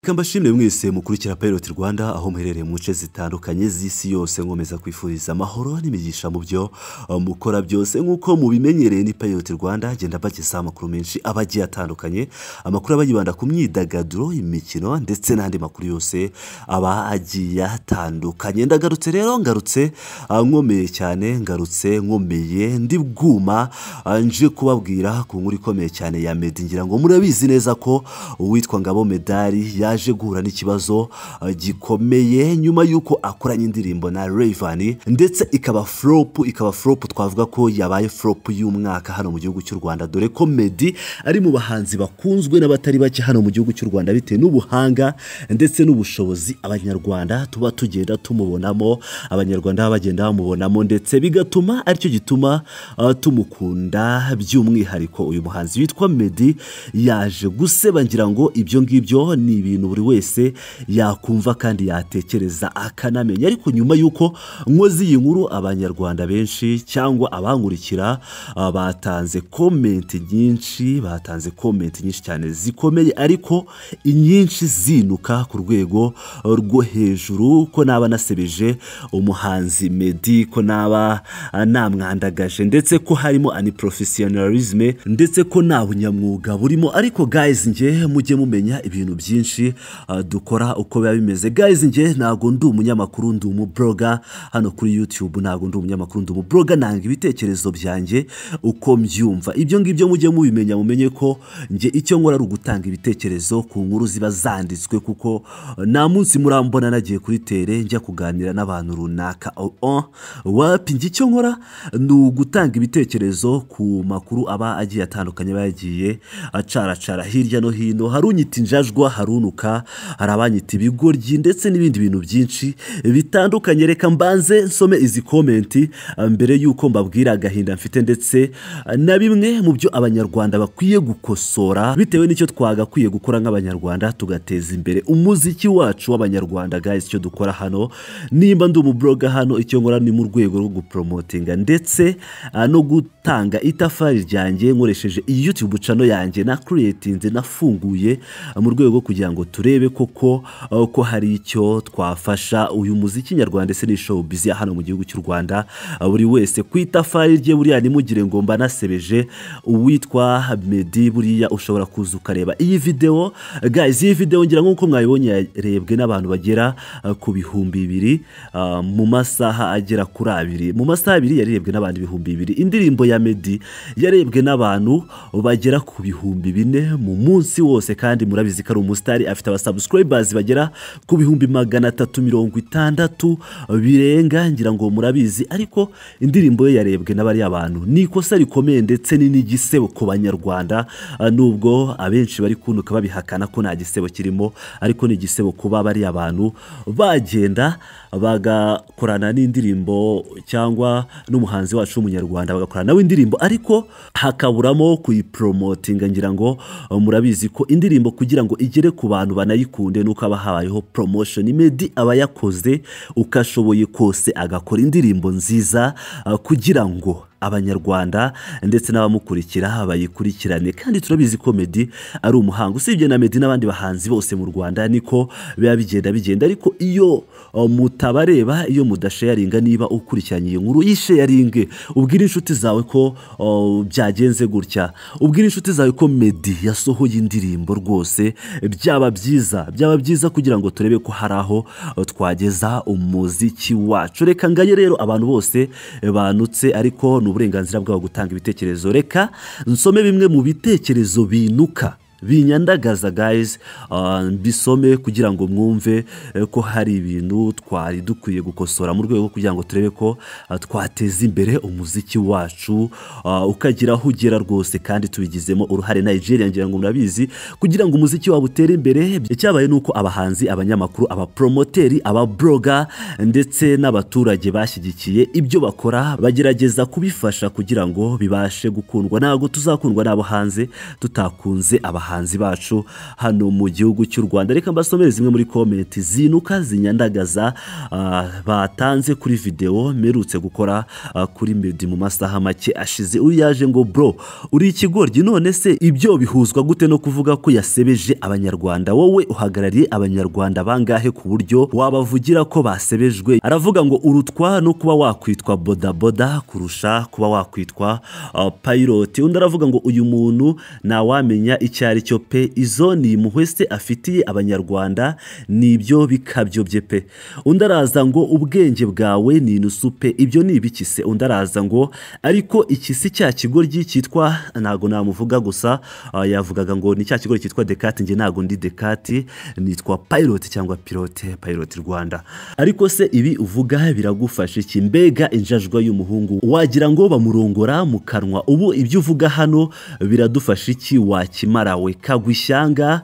Ikamba shimwe mwese mukurikira Pilot Rwanda aho muherereye mu nce zitandukanye z'isi yose nkomeza kwifuriza amahoro n'imigisha mu byo uh, mukora byose nk'uko mubimenyereye ni Pilot Rwanda agenda abagezaho amakuru menshi aba agiye atandukanye amakuru aba yibanda ku myidagaduro imikino ndetse n'andi makuru yose aba agiye atandukanye ndagarutse rero ngarutse uh, nkomeye cyane ngarutse nkomeye ndi bwuma uh, nje kubabwira ku nkuru ikomeye cyane ya Meddy ngira ngo murabizi neza ko uwitwa Ngabo Medali ya yaje guhura n'ikibazo uh, gikomeye nyuma y'uko akoranye indirimbo na Rayvanny ndetse ikaba flop ikaba flop twavuga ko yabaye flop y'umwaka hano mu gihugu cy'u Rwanda dore ko Meddy ari mu bahanzi bakunzwe n'abatari bake hano mu gihugu cy'u Rwanda bitewe n'ubuhanga ndetse n'ubushobozi abanyarwanda tuba tugenda tumubonamo abanyarwanda baba bagenda bamubonamo ndetse bigatuma aricyo gituma uh, tumukunda by'umwihariko uyu muhanzi witwa Meddy yaje guseba ngira ngo ibyo ngibyo ni ibintu ibintu buri wese yakumva kandi yatekereza akanamenya ariko nyuma y'uko nkozi iyi nkuru abanyarwanda benshi cyangwa abankurikira uh, batanze komenti nyinshi batanze komenti nyinshi cyane zikomeye ariko inyinshi zinuka ku rwego rwo hejuru ko naba nasebeje umuhanzi Meddy ko naba namwandagaje ndetse ko harimo aniprofessionalism ndetse ko nta bunyamwuga burimo ariko guys nge mujye mumenya ibintu byinshi Uh, dukora uko biba bimeze guys nge ntabwo ndi umunyamakuru ndi umubloga hano kuri youtube ntabwo ndi umunyamakuru ndi umubloga nanga ibitekerezo byanjye uko mbyumva ibyo ngibyo mujye mubimenya mumenye ko nge icyo nkora ari ugutanga ibitekerezo ku nkuru ziba zanditswe kuko uh, nta munsi murambona nagiye kuri tere njya kuganira n'abantu runaka oh, oh. wapi nge icyo nkora ni ugutanga ibitekerezo ku makuru aba agiye atandukanye aba yagiye acaracara hirya no hino hari unyita injajwa hari unu hari abanyita ibigoryi ndetse n'ibindi bintu byinshi bitandukanye reka mbanze nsome izi komenti mbere y'uko mbabwira agahinda mfite ndetse na bimwe mu byo abanyarwanda bakwiye gukosora bitewe n'icyo twagakwiye gukora nk'abanyarwanda tugateza imbere umuziki wacu w'abanyarwanda guys icyo dukora hano nimba ndi umuburoga hano icyo nkora ni mu rwego rwo guporomotinga ndetse no gutanga itafari ryanjye nkoresheje iyi yutube cano yanjye na kuretinze nafunguye mu rwego kugira ngo turebe koko ko hari icyo twafasha uyu muziki nyarwanda ndetse n'ishow bizi hano mu gihugu cy'u rwanda buri wese ku itafari rye buriya nimugire ngo mbanasebeje uwitwa Meddy buriya ushobora kuza ukareba iyi videwo guys iyi videwo ngira nk'uko mwayibonye yarebwe n'abantu bagera ku bihumbi bibiri mu masaha agera kuri abiri mu masaha abiri yarebwe n'abantu ibihumbi bibiri indirimbo ya Meddy yarebwe n'abantu bagera ku bihumbi bine mu munsi wose kandi murabizi ko ari umusitari afite abasubscribers bagera ku bihumbi magana atatu mirongo itandatu birenga ngira ngo murabizi ariko indirimbo ye yarebwe n'abariya bantu ni ikosa rikomeye ndetse ni n'igisebo ku banyarwanda nubwo abenshi bari kunuka babihakana ko nta gisebo kirimo ariko ni igisebo kuba bariya bantu bagenda bagakorana n'indirimbo cyangwa n'umuhanzi wacu w'umunyarwanda bagakorana nawe indirimbo ariko hakaburamo kuyiporomotinga ngira ngo murabizi ko indirimbo kugira ngo igere ku bantu banayikunde nuko aba habayeho promotion Meddy aba yakoze uko ashoboye kose agakora indirimbo nziza uh, kugira ngo abanyarwanda ndetse n'abamukurikira bayikurikirane kandi turabizi ko Meddy ari umuhanga usibye na Meddy n'abandi bahanzi bose mu Rwanda niko biba bigenda bigenda ariko iyo mutabareba iyo mudasharinga niba ukurikiranye iyi nkuru yisharinge ubwire inshuti zawe ko byagenze gutya ubwire inshuti zawe ko Meddy yasohoye indirimbo rwose byaba byiza byaba byiza kugira ngo turebe ko hari aho twageza umuziki wacu reka nganye rero abantu bose banutse ariko ni uburenganzira bwabo gutanga ibitekerezo reka nsome bimwe mu bitekerezo binuka binyandagaza guys mbisome kugira ngo mwumve ko hari ibintu twari dukwiye gukosora mu rwego kugira ngo turebe ko twateza imbere umuziki wacu ukagira aho ugera rwose kandi tubigizemo uruhare Nigeria ngira ngo murabizi kugira ngo umuziki waba utere imbere cyabaye nuko abahanzi abanyamakuru abapromoteri ababroga ndetse n'abaturage bashyigikiye ibyo bakora bagerageza kubifasha kugira ngo bibashe gukundwa ntabwo tuzakundwa n'abo hanze tutakunze abahanzi bahanzi bacu hano mu gihugu cy'u rwanda reka mbasomere zimwe muri komenti zinuka zinyandagaza ah, batanze kuri videwo mperutse gukora ah, kuri medi mu masaha make ashize uyu yaje ngo bro uri ikigoryi none se ibyo bihuzwa gute no kuvuga ko yasebeje abanyarwanda wowe uhagarariye abanyarwanda bangahe ku buryo wabavugira ko basebejwe aravuga ngo urutwa no kuba wakwitwa bodaboda kurusha kuba wakwitwa ah, payilote undi aravuga ngo uyu muntu ntawamenya icyo ari cyo pe izo ni impuhwe se afitiye abanyarwanda ni ibyo bikabyobye pe undi araza ngo ubwenge bwawe ni inusu pe ibyo ni ibiki se undi araza ngo ariko iki si cya kigoryi cyitwa ntago namuvuga gusa ah, yavugaga ngo ni cya kigoryi cyitwa dekati njye ntago ndi dekati nitwa payilote cyangwa pilote payilote rwanda ariko se ibi uvuga biragufasha iki mbega injajwa y'umuhungu wagira ngo bamurongora mu kanwa ubu ibyo uvuga hano biradufasha iki wakimara we kagwa ishyanga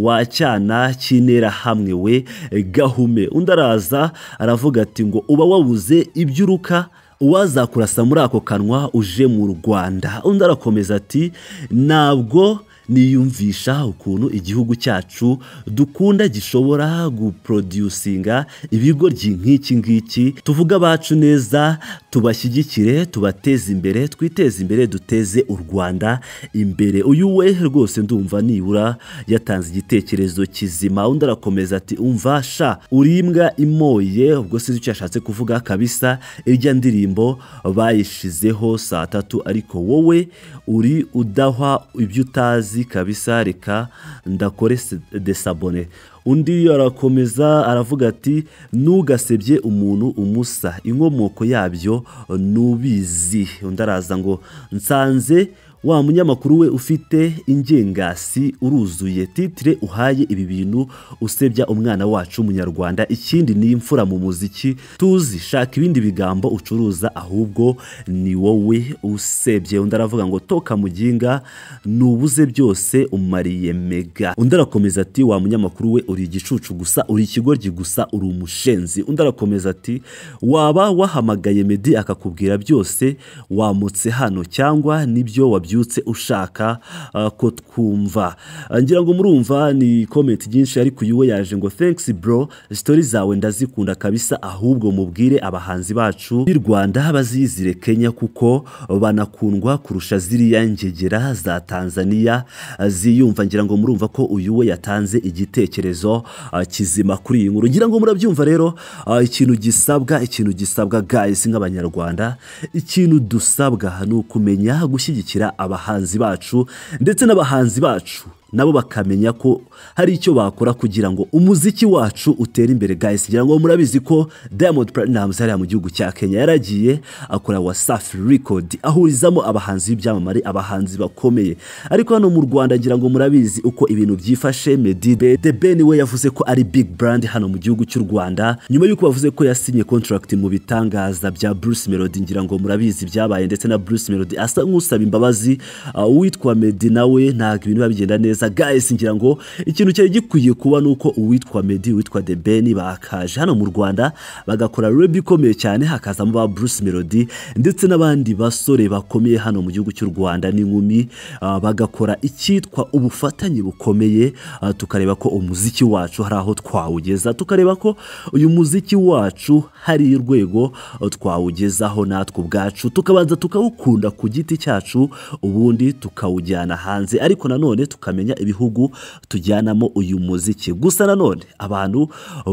wacyana cy'intera hamwe we gahume undi araza aravuga ati ngo uba wabuze ibyo uruka uwazakurasa muri ako kanwa uje mu rwanda undi arakomeza ati ntabwo niyumvisha ukuntu igihugu cyacu dukunda gishobora guproducinga ibigoryi nk'iki ngiki tuvuge abacu neza tubashyigikire tubateze imbere twiteze imbere duteze u rwanda imbere uyu we rwose ndumva nibura yatanze igitekerezo kizima undi arakomeza ati umva sha uri imbwa imoye ubwo sinzi icyo yashatse kuvuga kabisa irya ndirimbo bayishizeho saa tatu ariko wowe uri udahwa ibyo utazi kazi kabisa reka ndakore se- desabone undi arakomeza aravuga ati ntugasebye umuntu umusa inkomoko yabyo nubizi undi araza ngo nsanze wa munyamakuru we ufite ingengasi uruzuye titire uhaye ibi bintu usebya umwana wacu w'umunyarwanda ikindi ni imfura mu muziki tuzi shaka ibindi bigambo ucuruza ahubwo ni wowe usebye undi aravuga ngo toka muginga nubuze byose umariye mega undi arakomeza ati wa munyamakuru we uri igicucu gusa uri ikigoryi gusa uri umushenzi undi arakomeza ati waba wahamagaye medi akakubwira byose wamutse hano cyangwa nibyo wabyutse ushaka ah, ko twumva Ah, ngira ngo murumva ni komenti nyinshi ariko uyu we yaje ngo thanks bro sitori zawe ndazikunda kabisa ahubwo mubwire abahanzi bacu b'i rwanda bazizire kenya kuko banakundwa kurusha ziriya ngegera za tanzania ah, ziyumva ngira ngo murumva ko uyu we yatanze igitekerezo ah, kizima kuri iyi nkuru ngira ngo murabyumva rero ah, ikintu gisabwa ikintu gisabwa guys nk'abanyarwanda ikintu dusabwa ni ukumenya gushyigikira abahanzi bacu ndetse n'abahanzi bacu nabo bakamenya ko hari icyo bakora kugira ngo umuziki wacu utere imbere guys ngira ngo murabizi ko Diamond Platnumz hariya mu gihugu cya Kenya yaragiye akora Wasafi Record ahurizamo abahanzi b'ibyamamare abahanzi bakomeye ariko hano mu Rwanda ngira ngo murabizi uko ibintu byifashe Meddy Be- The Ben we yavuze ko ari big brand hano mu gihugu cy'u Rwanda nyuma y'uko bavuze ko yasinye contract mu bitangaza bya Bruce Melody ngira ngo murabizi byabaye ndetse na Bruce Melody asa nk'usaba imbabazi uh, uwitwa Meddy nawe ntabwo ibintu biba bigenda neza guys ngira ngo ikintu cyari gikwiye kuba ni uko uwitwa Meddy uwitwa The Ben bakaje hano mu Rwanda bagakora rap ikomeye cyane hakazamo ba Bruce Melody ndetse n'abandi basore bakomeye hano mu gihugu cy'u Rwanda n'inkumi uh, bagakora icyitwa ubufatanye bukomeye uh, tukareba ko umuziki wacu hari aho twawugeza tukareba ko uyu muziki wacu hari urwego uh, twawugezaho natwe ubwacu tukabanza tukawukunda ku giti cyacu ubundi tukawujyana hanze ariko nanone tukamenya ibihugu tujyanamo uyu muziki gusa nanone abantu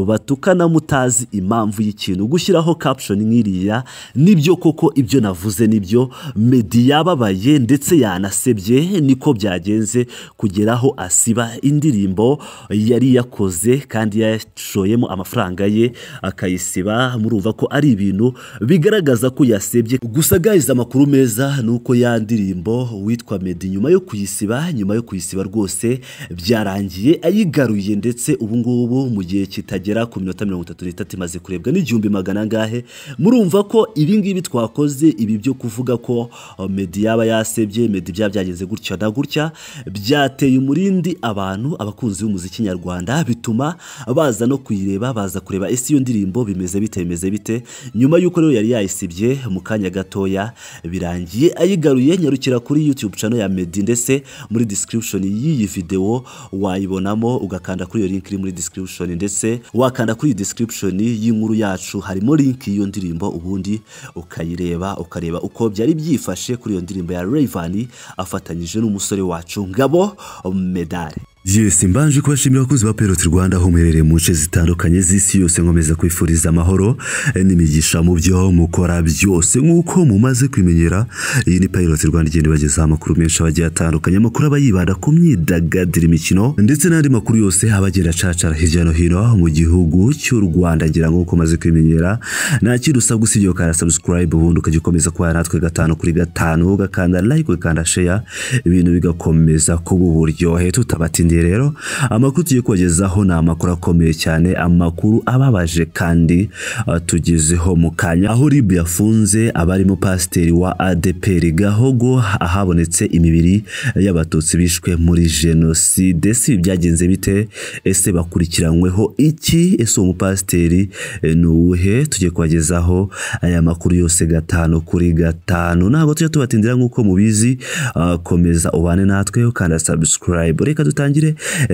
batukana mutazi impamvu y'ikintu gushyiraho caption nk'iriya nibyo koko ibyo navuze nibyo medi yababaye ndetse yanasebye niko byagenze kugeraho asiba indirimbo yari yakoze kandi yashoyemo amafaranga ye akayisiba murumva ko ari ibintu bigaragaza ko yasebye gusa guys amakuru meza ni uko ya ndirimbo witwa medi nyuma yo kuyisiba nyuma yo kuyisiba rwose byarangiye yagiye ayigaruye ndetse ubu ngubu mu gihe kitagera ku minota mirongo itatu n'itatu imaze kurebwa n'igihumbi magana angahe murumva ko ibi ngibi twakoze ibi byo kuvuga ko uh, medi yaba yasebye medi byaba byageze gutya na gutya byateye umurindi abantu abakunzi b'umuziki nyarwanda bituma baza no kuyireba baza kureba ese iyo ndirimbo bimeze bite bimeze bite nyuma y'uko rero yari yayisibye mu kanya gatoya birangiye ayigaruye nyarukira kuri YouTube channel ya Medi ndetse muri description y'iyi video wayibonamo ugakanda kuri iyo link iri muri description ndetse wakanda kuri iyi description y'inkuru yacu harimo link y'iyo ndirimbo ubundi ukayireba ukareba uko byari byifashe kuri iyo ndirimbo ya Rayvanny afatanyije n'umusore wacu Ngabo Medale Yes, mbanje kubashimira abakozi ba Perot Rwanda aho muherereye mu nce zitandukanye z'isi yose nkomeza kwifuriza amahoro n'imigisha mu byo mukora byose nk'uko mumaze kwimenyera iyi ni Perot Rwanda igenda ibagezaho amakuru menshi abagiye atandukanye amakuru aba yibanda ku myidagaduro imikino ndetse n'andi makuru yose aba agenda acacara hirya no hino mu gihugu cy'u Rwanda ngira ngo uko umaze kwimenyera nta kintu usabwa usibye ukanda subscribe ubundi ukajya ukomeza kubana natwe gatanu kuri gatanu ugakanda like ugakanda share ibintu bigakomeza kuba uburyohe tutabatindiye rero amakuru tugiye kubagezaho ni amakuru akomeye cyane amakuru ababaje kandi uh, tugezeho mu kanya aho rib yafunze abarimo pasiteri wa adeperi gahogo ahabonetse imibiri y'abatutsi bishwe muri jenoside si ibi byagenze bite ese bakurikiranyweho iki ese uwo mupasiteri eh, ni uwuhe tugiye kubagezaho aya makuru yose gatanu kuri gatanu ntabwo tujya tubatindira nk'uko mubizi uh, komeza ubane natwe ukanda subscribe reka dutangire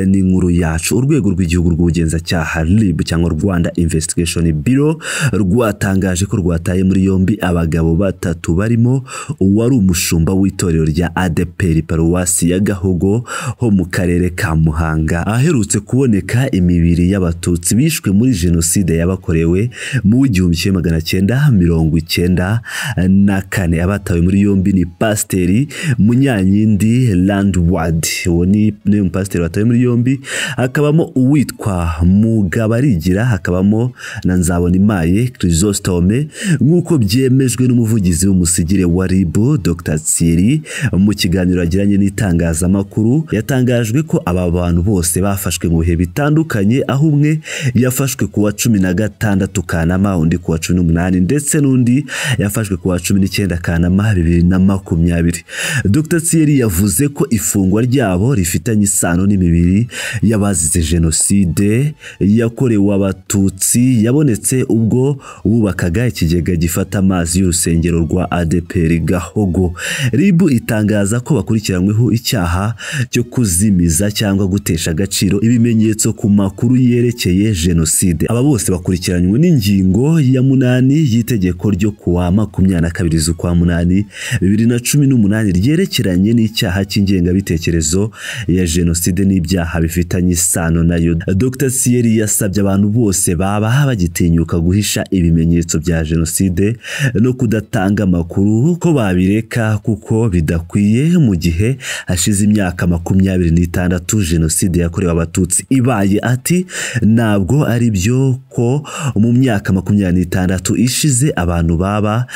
ni inkuru yacu urwego rw'igihugu rw'ubugenzacyaha rib cyangwa rwanda investigation biro rwatangaje ko rwataye muri yombi abagabo batatu barimo uwari umushumba w'itorero rya adeperi paruwasi ya gahogo ho mu karere ka muhanga aherutse kuboneka imibiri y'abatutsi bishwe muri jenoside yabakorewe mu w'igihumbi kimwe magana cyenda mirongo icyenda na kane abatawe muri yombi ni pasiteri munyanyindi landward uwo ni ni umupasiteri batawe muri yombi hakabamo uwitwa mugabarigira hakabamo na nzabonimaye chrysostome nk'uko byemejwe n'umuvugizi w'umusigire wa rib dr tsiri mu kiganiro yagiranye n'itangazamakuru yatangajwe ko aba bantu bose bafashwe mu bihe bitandukanye aho umwe yafashwe ku wa cumi na gatandatu kanama undi ku wa cumi n'umunani ndetse n'undi yafashwe ku wa cumi n'icyenda kanama bibiri na makumyabiri dr tsiri yavuze ko ifungwa ryabo rifitanye isano n'imibiri y'abazize jenoside yakorewe abatutsi yabonetse ubwo wubakaga ikigega gifata amazi y'urusengero rwa adeperi gahogo ribu itangaza ko bakurikiranyweho icyaha cyo kuzimiza cyangwa gutesha agaciro ibimenyetso ku makuru yerekeye jenoside aba bose bakurikiranywe n'ingingo ya munani y'itegeko ryo kuwa makumyabiri na kabiri z'ukwa munani bibiri na cumi n'umunani ryerekeranye n'icyaha cy'ingengabitekerezo ya jenoside jenoside n'ibyaha bifitanye isano nayo Dr Siyeri yasabye abantu bose baba bagitinyuka guhisha ibimenyetso bya jenoside no kudatanga amakuru ko babireka kuko bidakwiye mu gihe hashize imyaka makumyabiri n'itandatu jenoside yakorewe abatutsi ibaye ati ntabwo ari byo ko mu myaka makumyabiri n'itandatu ishize abantu baba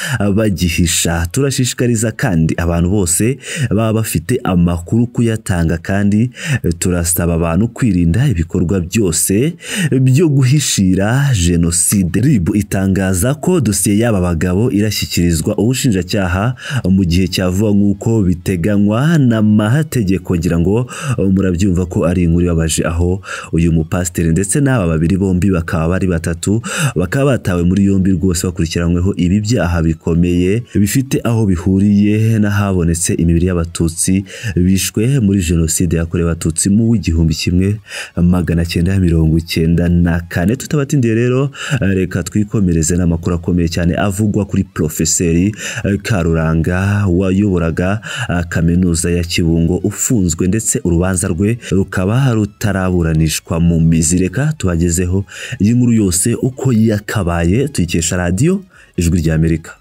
bagihisha turashishikariza kandi abantu bose baba bafite amakuru kuyatanga kandi turasaba abantu kwirinda ibikorwa byose byo guhishira jenoside rib itangaza ko dosiye y'aba bagabo irashyikirizwa ubushinjacyaha mu gihe cyavuga nk'uko biteganywa n'amategeko ngira ngo murabyumva ko ari inkuru ibabaje aho uyu mupasiteri ndetse n'aba babiri bombi bakaba bari batatu bakaba batawe muri yombi rwose bakurikiranyweho ibi byaha bikomeye bifite aho bihuriye n'ahabonetse imibiri y'abatutsi bishwe muri jenoside yakorewe abatutsi mu w'igihumbi kimwe magana cyenda mirongo icyenda na kane tutabatindiye rero reka twikomereze n'amakuru akomeye cyane avugwa kuri porofeseri karuranga wayoboraga kaminuza ya kibungo ufunzwe ndetse urubanza rwe rukaba rutaraburanishwa mu mizi reka tuhagezeho iyi nkuru yose uko yakabaye tuyikesha radiyo ijwi ry'amerika